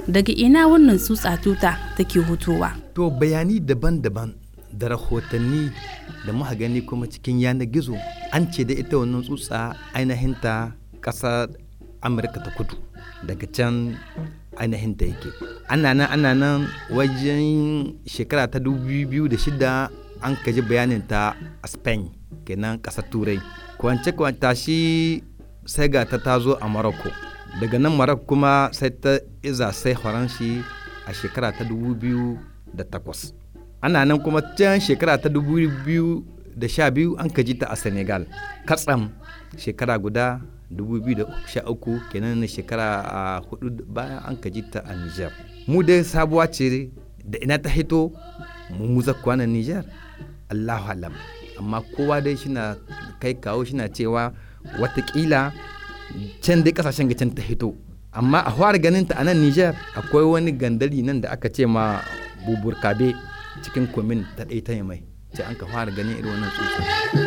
daga ina wannan tsutsa tuta take hutowa to bayani daban-daban da rahotanni da muka gani kuma cikin yanar gizo an ce da ita wannan tsutsa ainihinta ƙasar amurka ta kudu daga can ainihin ta yake ana nan ana nan wajen shekara ta 2006 an kaji bayanin ta a spain kenan ƙasar turai kwance kwanta shi sai ga ta tazo a morocco daga nan morocco kuma sai ta iza sai faranshi a shekara ta 2008 ana nan kuma can shekara ta 2012 an kaji ta a senegal katsam shekara guda 2013 kenan na shekara a hudu bayan an kaji ta a Niger. Mu dai sabuwa ce da ina ta hito mu muza kwana Niger. Allahu alam. Amma kowa dai shina kai kawo shina cewa watakila can dai kasashen can ta hito. Amma a fara ganin ta a nan Niger akwai wani gandari nan da aka ce ma bubur kabe cikin komin ta ɗai ta mai. Sai an ka fara ganin irin wannan tsutsa.